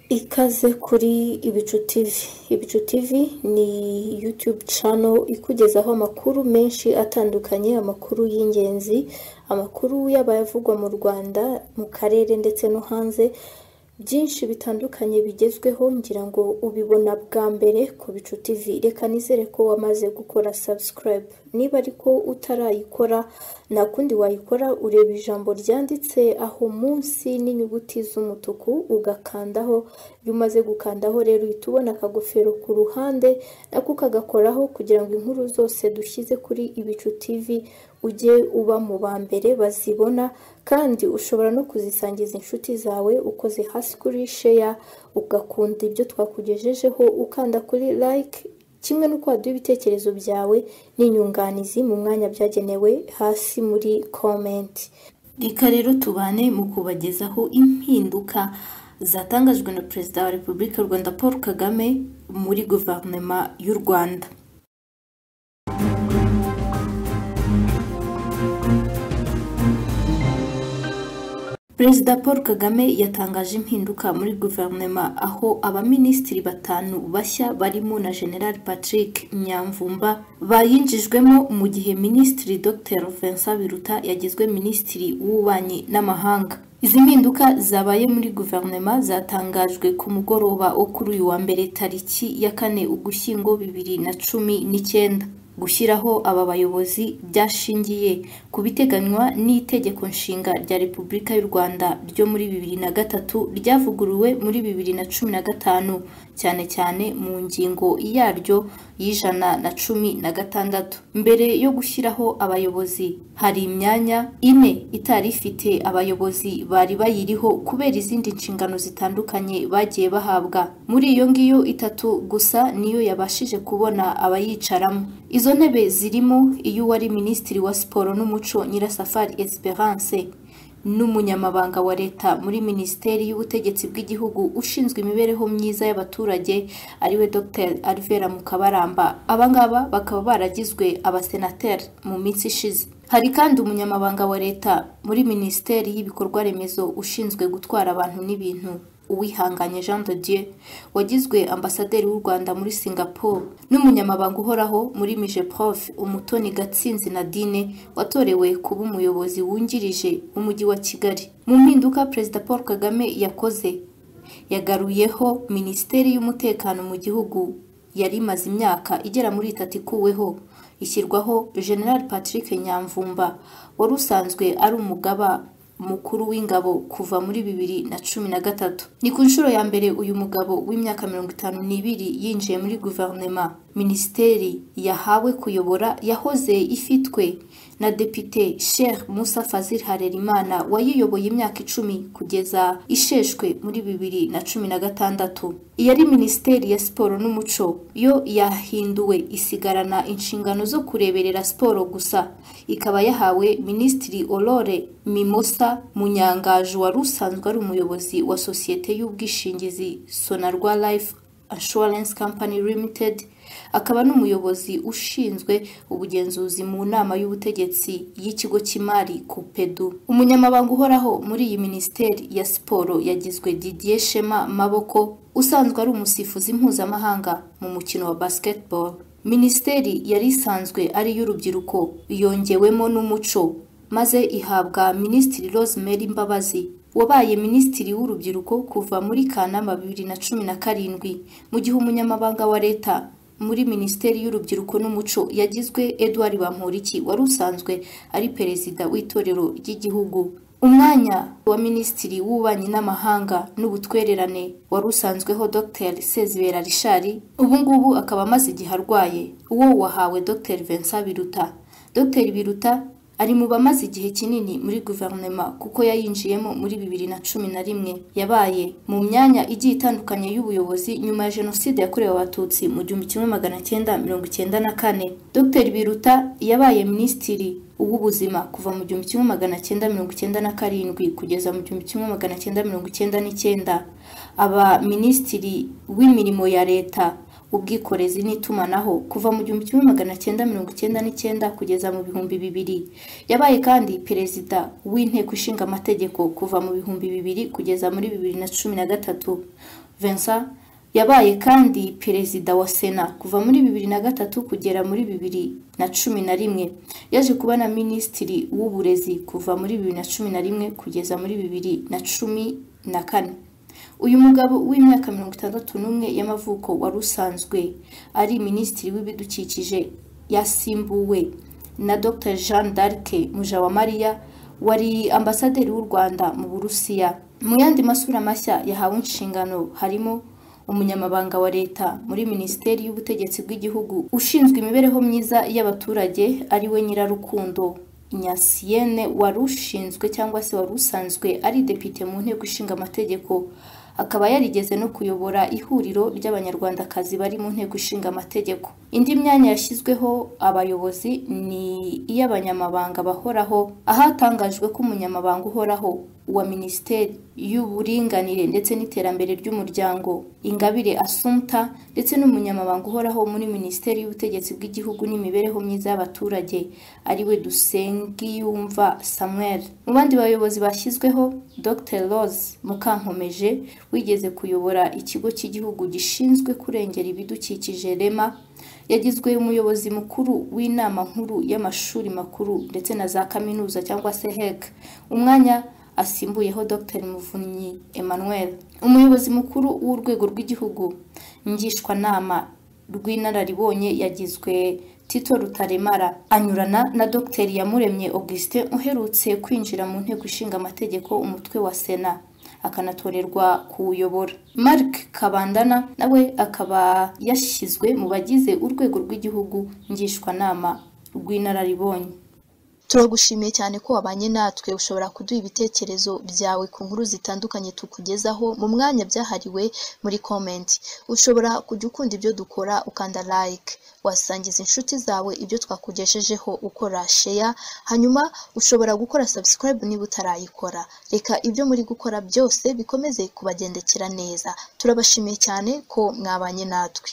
Ikaze kuri Ibicu TV. Ibicu TV ni YouTube channel ikugezaho amakuru menshi atandukanye, amakuru y'ingenzi, amakuru yaba ayavugwa mu Rwanda, mu karere ndetse no hanze, byinshi bitandukanye bigezweho ngira ngo ubibona bwa mbere ku Bicu TV. Reka nizere ko wamaze gukora subscribe. Niba ariko utarayikora nta kundi wayikora ureba ijambo ryanditse aho munsi n'inyuguti z'umutuku ugakandaho, iyo umaze gukandaho rero uhita ubona akagofero ku ruhande nako ukagakoraho kugira ngo inkuru zose dushyize kuri Ibicu TV ujye uba mu ba mbere bazibona kandi ushobora no kuzisangiza inshuti zawe ukoze hasi kuri sheya ugakunda ibyo twakugejejeho ukanda kuri like kimwe n'uko waduha ibitekerezo byawe n'inyunganizi mu mwanya byagenewe hasi muri komenti reka rero tubane mu kubagezaho impinduka zatangajwe na perezida wa repubulika y'u rwanda paul kagame muri guverinoma y'u rwanda perezida paul kagame yatangaje impinduka muri guverinoma aho abaminisitiri batanu bashya barimo na general patrick nyamvumba bayinjijwemo mu gihe minisitiri dr vincent biruta yagizwe minisitiri w'ububanyi n'amahanga izi mpinduka zabaye muri guverinoma zatangajwe ku mugoroba wo kuri uyu wa mbere tariki ya kane ugushyingo bibiri na cumi n'icyenda gushyiraho aba bayobozi byashingiye ku biteganywa n'itegeko nshinga rya repubulika y'u rwanda ryo muri bibiri na gatatu ryavuguruwe muri bibiri na cumi na gatanu cyane cyane mu ngingo yaryo y'ijana na cumi na gatandatu mbere yo gushyiraho abayobozi hari imyanya ine itari ifite abayobozi bari bayiriho kubera izindi nshingano zitandukanye bagiye bahabwa muri iyo ngiyo itatu gusa niyo yabashije kubona abayicaramo izo ntebe zirimo iy'uwari minisitiri wa siporo n'umuco nyirasafari esperance n'umunyamabanga wa leta muri minisiteri y'ubutegetsi bw'igihugu ushinzwe imibereho myiza y'abaturage ariwe dr alvera mukabaramba abangaba bakaba baragizwe abasenateri mu minsi ishize hari kandi umunyamabanga wa leta muri minisiteri y'ibikorwa remezo ushinzwe gutwara abantu n'ibintu uwihanganye jean de dieu wagizwe ambasaderi w'u rwanda muri singapore n'umunyamabanga uhoraho muri mije prof umutoni gatsinzi nadine watorewe kuba umuyobozi wungirije w'umujyi wa kigali mu mpinduka perezida paul kagame yakoze yagaruyeho minisiteri y'umutekano mu gihugu yari imaze imyaka igera muri itatu ikuweho ishyirwaho general patrick nyamvumba wari usanzwe ari umugaba mukuru w'ingabo kuva muri bibiri na cumi na gatatu ni ku nshuro ya mbere uyu mugabo w'imyaka mirongo itanu n'ibiri yinjiye muri guverinoma minisiteri yahawe kuyobora yahoze ifitwe na depite sheikh musa fazil harerimana wayiyoboye imyaka icumi kugeza isheshwe muri bibiri na cumi na gatandatu iyari minisiteri ya siporo n'umuco yo yahinduwe isigarana inshingano zo kureberera siporo gusa ikaba yahawe minisitiri olore mimosa munyangaje wari usanzwe ari umuyobozi wa sosiyete y'ubwishingizi sonarwa life assurance company limited akaba n'umuyobozi ushinzwe ubugenzuzi mu nama y'ubutegetsi y'ikigo cy'imari kupedu umunyamabanga uhoraho muri iyi minisiteri ya siporo yagizwe didier shema maboko usanzwe ari umusifuzi mpuzamahanga mu mukino wa basketball minisiteri yari isanzwe ari iy'urubyiruko yongewemo n'umuco maze ihabwa minisitiri rosemary mbabazi wabaye minisitiri w'urubyiruko kuva muri kanama bibiri na cumi na karindwi mu gihe umunyamabanga wa leta muri minisiteri y'urubyiruko n'umuco yagizwe edouard bamporiki wari usanzwe ari perezida w'itorero ry'igihugu umwanya wa minisitiri w'ububanyi n'amahanga n'ubutwererane wari usanzweho dr sezibera rishari ubu ngubu akaba amaze igihe arwaye uwo wahawe dr vincent biruta dr biruta ari mu bamaze igihe kinini muri guverinoma kuko yayinjiyemo muri bibiri na cumi na rimwe yabaye mu myanya igiye itandukanye y'ubuyobozi nyuma ya jenoside yakorewe abatutsi mu gihumbi kimwe magana cyenda mirongo icyenda na kane dr biruta yabaye minisitiri uw'ubuzima kuva mu gihumbi kimwe magana cyenda mirongo icyenda na karindwi kugeza mu gihumbi kimwe magana cyenda mirongo icyenda n'icyenda aba minisitiri w'imirimo ya leta ubwikorezi n'itumanaho kuva mu gihumbi kimwe magana cyenda mirongo icyenda n'icyenda kugeza mu bihumbi bibiri yabaye kandi perezida w'inteko ishinga amategeko kuva mu bihumbi bibiri kugeza muri bibiri na cumi na gatatu Vincent yabaye kandi perezida wa sena kuva muri bibiri na gatatu kugera muri bibiri na cumi na rimwe yaje kuba na minisitiri w'uburezi kuva muri bibiri na cumi na rimwe kugeza muri bibiri na cumi na kane uyu mugabo w'imyaka mirongo itandatu n'umwe y'amavuko wari usanzwe ari minisitiri w'ibidukikije yasimbuwe na dr jean d'arc mujawamariya wari ambasaderi w'u rwanda mu burusiya mu yandi masura mashya yahawe inshingano harimo umunyamabanga wa leta muri minisiteri y'ubutegetsi bw'igihugu ushinzwe imibereho myiza y'abaturage ari we nyirarukundo nyasiyene wari ushinzwe cyangwa se wari usanzwe ari depite mu nteko ishinga amategeko akaba yarigeze no kuyobora ihuriro ry'abanyarwandakazi bari mu nteko ishinga amategeko indi myanya yashyizweho abayobozi ni iy'abanyamabanga bahoraho ahatangajwe ko umunyamabanga uhoraho wa minisiteri y'uburinganire ndetse n'iterambere ry'umuryango ingabire asumta ndetse n'umunyamabanga uhoraho muri minisiteri y'ubutegetsi bw'igihugu n'imibereho myiza y'abaturage ari we dusengiyumva samuel mu bandi bayobozi bashyizweho dr rose mukankomeje wigeze kuyobora ikigo cy'igihugu gishinzwe kurengera ibidukikije rema yagizwe umuyobozi mukuru w'inama nkuru y'amashuri makuru ndetse na za kaminuza cyangwa se heg umwanya asimbuyeho dr muvunyi emmanuel umuyobozi mukuru w'urwego rw'igihugu ngishwanama rw'inararibonye yagizwe tito rutaremara anyurana na dr yamuremye augustin uherutse kwinjira mu nteko ishinga amategeko umutwe wa sena akanatorerwa kuwuyobora mark kabandana nawe akaba yashyizwe mu bagize urwego rw'igihugu ngishwanama rw'inararibonye turagushimiye cyane ko wabanye natwe ushobora kuduha ibitekerezo byawe ku nkuru zitandukanye tukugezaho mu mwanya byahariwe muri komenti ushobora kujya ukunda ibyo dukora ukanda like wasangiza inshuti zawe ibyo twakugejejeho ukora sheya hanyuma ushobora gukora subscribe niba utarayikora reka ibyo muri gukora byose bikomeze kubagendekera neza turabashimiye cyane ko mwabanye natwe